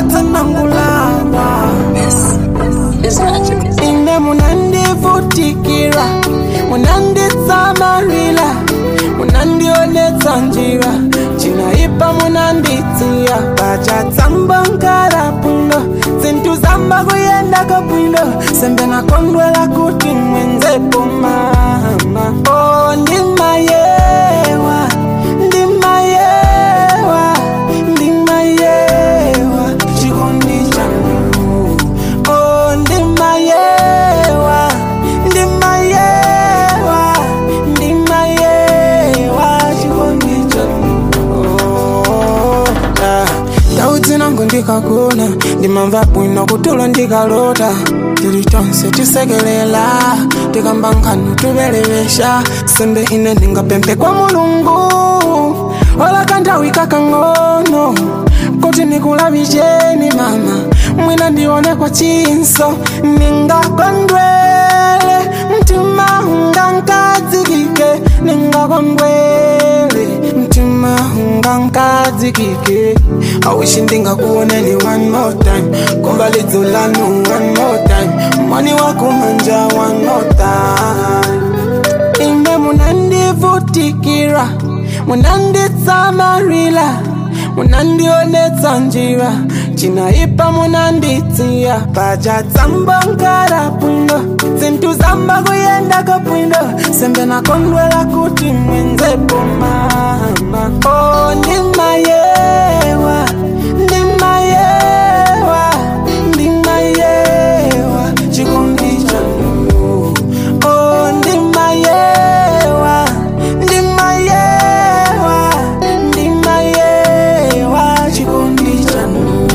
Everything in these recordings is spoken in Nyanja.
tsanangulana Is magic. ine munandivutikira munanditsamarila munandionetsa njira cinaipa munanditsiya pacatsamba nkala bwino zinthu zamba kuyenda kabwino sembe nakondwela kuti mwenzepo mama o ndimayewa ndimayewa ndimayewa chikondi chanu o ndimayewa ndimayewa ndimayewa chikondi chanu Oh, ah. ndau dzinango ndikagona ndimamva bwino kutulo ndikalota tili tonse tisekelela tikamba nkhanu tubelewesha sembe ine ndingapemphe kwa mulungu ola kanthawi kakang'ono kuti nikulavicheni mama mwina ndione kwa chinso ningakondwele mtima ungankadzikike ningakondwele mtima ungankadzikike awishi ndingakuoneni one more time kumva lidzo lanu one more time mwani wakumanja one more time ine munandivutikira munanditsamarila munandionetsa njira cinaipa munanditsiya pacatsamba nkala bwino zinthu zamba kuyenda kabwino sembe nakondwela kuti mwenzepo mama o ndimayewa ndimayewa ndimayewa chikondi chanu o ndimayewa ndimayewa ndimayewa chikondi chanu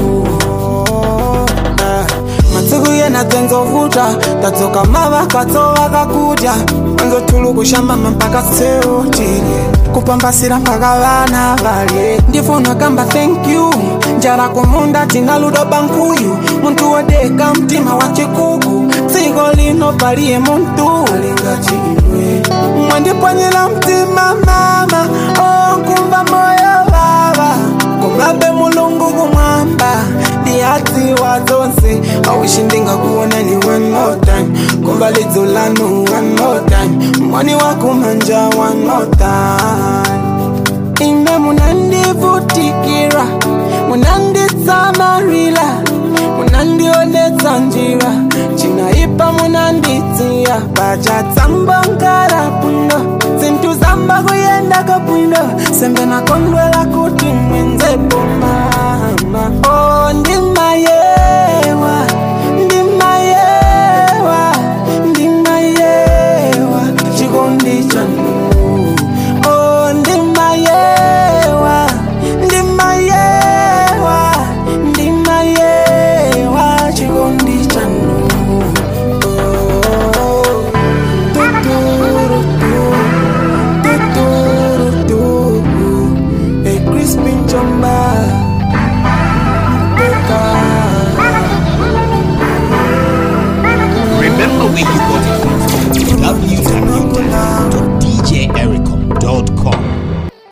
Ah, masiku yena dzenzovuta tadzoka mavakatso vakakudya anzotulukushambama mpaka seutile kupambasira mpaka vana valye ndifuna kamba thank you njala kumunda tina ludo bankuyu muntu wodeka mtima wa chikuku dziko lino paliye muntu alingati iwe mwandipwanyira mtima mama okumva moyo vava kumabe mulungu kumwamba ndiyadziwa zonse awishi ndingakuonani one more time kumva lidzo lanu one more time mwani wakumanja one more time ine munandivutikira munanditsamarila munandionetsa njira cinaipa munanditsiya pacatsamba nkala bwino zinthu zamba kuyenda kabwino sembe nakondwela kuti mwenzepo